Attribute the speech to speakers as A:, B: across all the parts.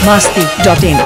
A: masti.in.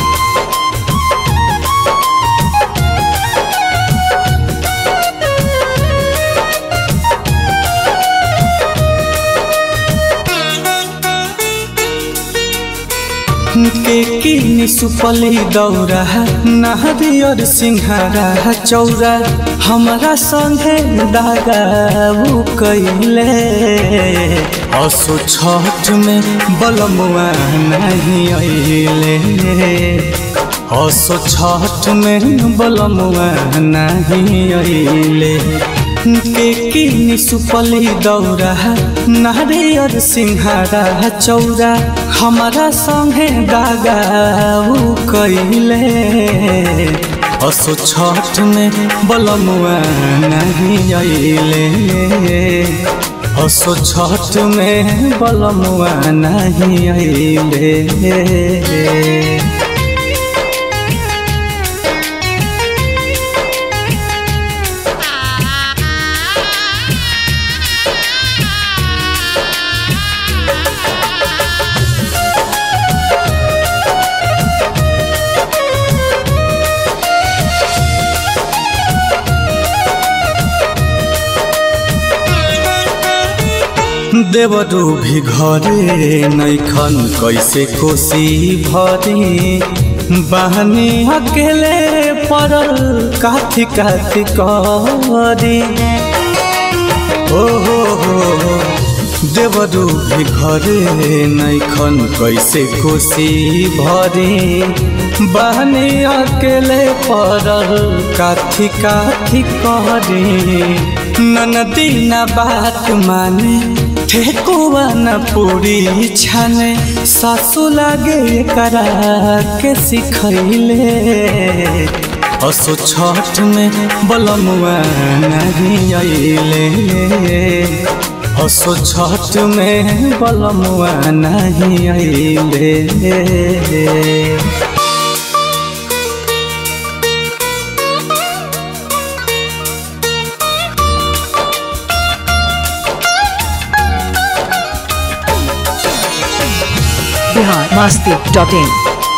B: के किनी सुपली दौरा नहरियर सिंहारा चौरा हमरा संगे दागाऊ कैले असो छठ में बलमुआ नहीं अइले असो छठ में बलमुआ नहीं अइले के किनी सुपली दौरा नारियर सिंहारा चौरा हमारा संगे दागाऊ कैले असो छठ में बलमुआ नहीं अइले असो छठ में बलमुआ नहीं अइले देवरू भी घरे नैखन कैसे कोसी भरी बहनी अकेले पड़ल काथी काथी करी ओ हो हो देवरू भी घरे नैखन कैसे कोसी भरी बहनी अकेले पड़ल काथी काथी करी ननदी न बात माने ठेकुआ न पूरी छाने सासु लागे करा के सिखैले असो छठ में बलमुआ नहीं अइले असो छठ में बलमुआ नहीं अइले
A: Bihar masti.in.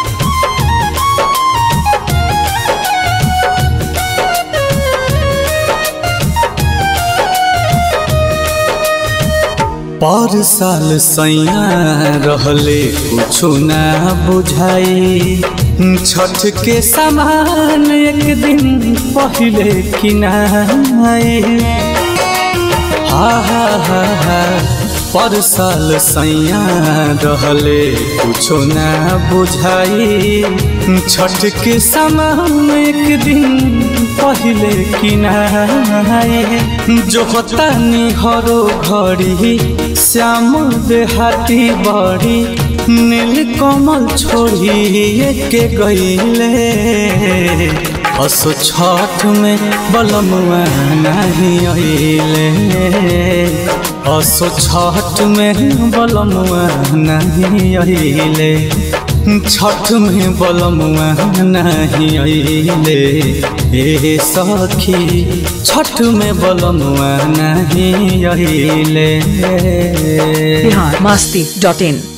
B: पर साल सैया रहले कुछो ना बुझाई छठ के समान एक दिन पहले किनाए हा हा हा हा पर साल सैया रहले कुछो ना बुझाई छठ के समान एक दिन पहले किनाए जो होता हरो घड़ी श्याम देहाती बड़ी नील कमल छोड़ी के गईले असो छठ में बलमुआ नहीं अइले असो छठ में बलमुआ नहीं अइले छठ में बलमुआ नहीं अइले ए सखी छठ में बलमुआ नहीं अइले
A: Bihar masti.in.